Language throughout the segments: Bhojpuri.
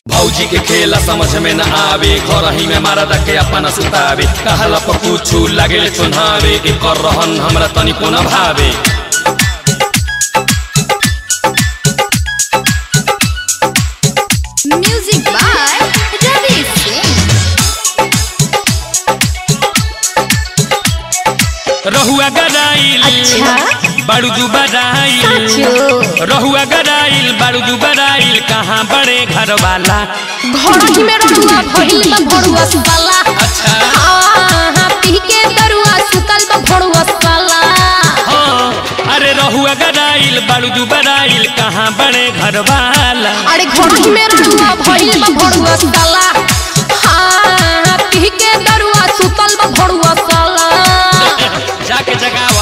भौजी के खेला समझ में न आवे घर ही में मारा के अपना सुतावे कहला पर कुछु लागे चुनावे एकर रहन हमरा तनिको न भावे Music by Ravi Singh. रहुआ गराइल अच्छा? बारूदू बराइल साचो रहुआ गराइल बारूदू बराइल कहाँ बड़े घर वाला घोड़ी में रहुआ भइल बा भड़ुआ साला अच्छा हाँ पी के दरुआ सुतल बा भड़ुआ साला हाँ अरे रहुआ गराइल बारूदू बराइल कहाँ बड़े घर वाला अरे घोड़ी में रहुआ भइल बा भड़ुआ साला हाँ पी के दरुआ सुतल बा भड़ुआ साला जाके जगावा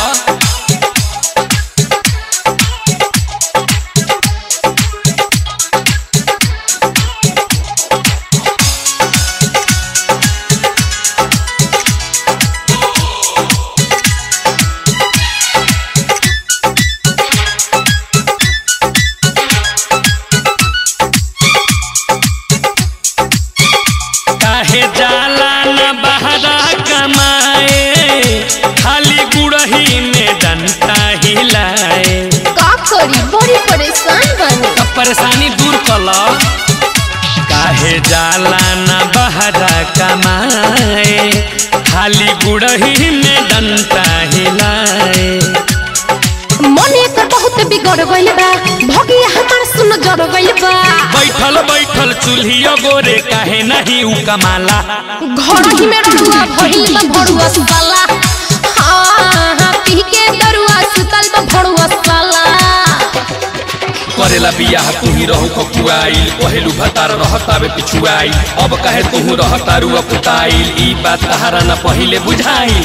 काहे जाला न बहरा कमाए खाली गुड़ही में डंटा हिलाए का करी बड़ी परेशान बनी अब परेशानी दूर कल काहे जाला न बहरा कमाए खाली गुड़ही में डंटा हिलाए मन एकर बहुत बिगड़ गइल बा भगिया हमार सुन जड़ गइल बा बैठल बैठल चूल्हियो गोरे काहे नहीं उ कमाला घोड़ी में रहुआ भइल बा भड़ुआ साला हाँ पी के दरुआ सुतल बा भड़ुआ साला करेला बियाह तू ही रहू ककुआइल पहेलू भतार रहतावे पिछुआइल अब कहे तू रहतारू अपुताइल ई बात तहारा न पहिले बुझाइल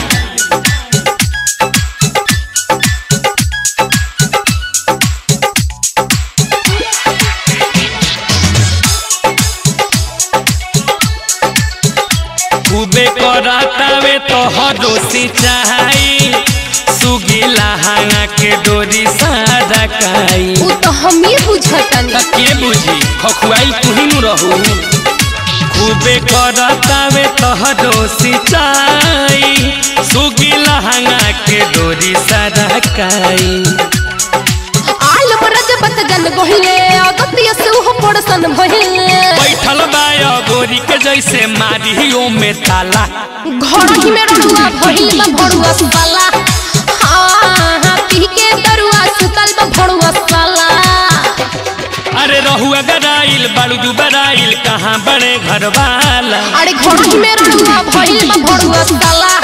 खूबे करतावे तो हरो सिंचाई सुगिला हांगा के डोरी सारा काई उ तो हम ही बुझतनी त के बुझी खखुआइल तू ही नु रहू खूबे करतावे तहरो सिंचाई सुगिला हांगा के डोरी सारा काई आल मरज बत जन गहिले अगतिया से उहो पड़सन भइले बैठल बाय गोरी के जैसे मारी ओ में ताला घोड़ी में रहुआ भइल बा भड़ुआ साला हाँ पी के दरुआ सुतल बा भड़ुआ साला अरे रहुआ गराइल बारूदू बराइल कहाँ बड़े घर वाला अरे घोड़ी में रहुआ भइल बा भड़ुआ साला